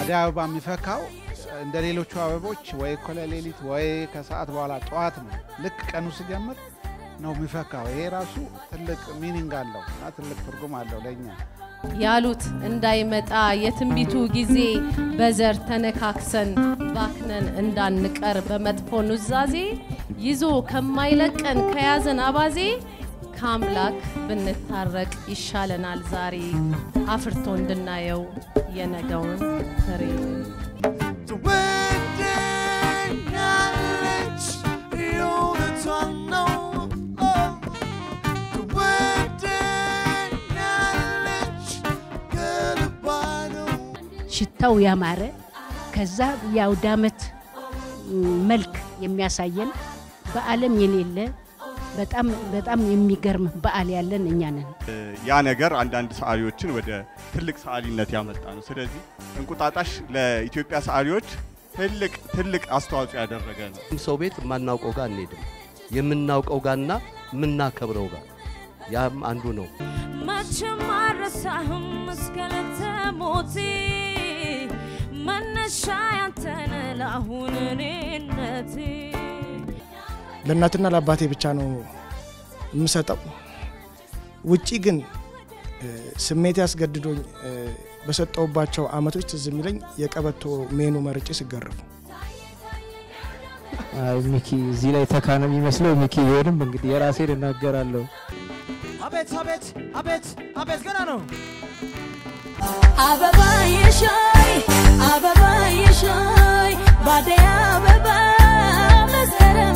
አደይ አበባ የሚፈካው እንደ ሌሎቹ አበቦች ወይ እኮለ ሌሊት ወይ ከሰዓት በኋላ ጠዋት ነው። ልክ ቀኑ ሲጀምር ነው የሚፈካው። ይሄ ራሱ ትልቅ ሚኒንግ አለው እና ትልቅ ትርጉም አለው ለእኛ። ያሉት እንዳይመጣ የትንቢቱ ጊዜ በዘር ተነካክሰን ባክነን እንዳንቀር በመጥፎ ኑዛዜ ይዞ ከማይለቀን ከያዘን አባዜ ከአምላክ ብንታረቅ ይሻለናል ዛሬ አፍርቶ እንድናየው የነገውን ፍሬ። ትወደኛለች የእውነቷን ነው ትወደኛለች ከልቧ ነው ሽታው ያማረ ከዛ የአውደ ዓመት መልክ የሚያሳየን በዓለም የሌለ በጣም በጣም የሚገርም በዓል ያለን እኛ ነን። ያ ነገር አንዳንድ ሰዓሊዎችን ወደ ትልቅ ሰዓሊነት ያመጣ ነው። ስለዚህ እንቁጣጣሽ ለኢትዮጵያ ሰዓሊዎች ትልቅ ትልቅ አስተዋጽኦ ያደረገ ነው። ሰው ቤት የማናውቀው ጋር አንሄድም። የምናውቀው ጋርና የምናከብረው ጋር ያም አንዱ ነው። መቼም አልረሳህም እስከ ዕለተ ሞቴ መነሻ ያንተነ ለአሁን እኔነቴ ለእናትና ለአባቴ ብቻ ነው የምሰጠው። ውጪ ግን እ፣ ስሜት ያስገድዶኝ እ፣ በሰጠውባቸው አመቶች ትዝ የሚለኝ የቀበቶ ሜኑ መርጬ ስገረፉ አይ ሚኪ እዚህ ላይ ተካ ነው የሚመስለው። ሚኪ ቢሆንም እንግዲህ የራሴን እናገራለሁ። አቤት አቤት አቤት አቤት ገና ነው አበባ የሻይ አበባ የሻይ ባደይ አበባ መስከረም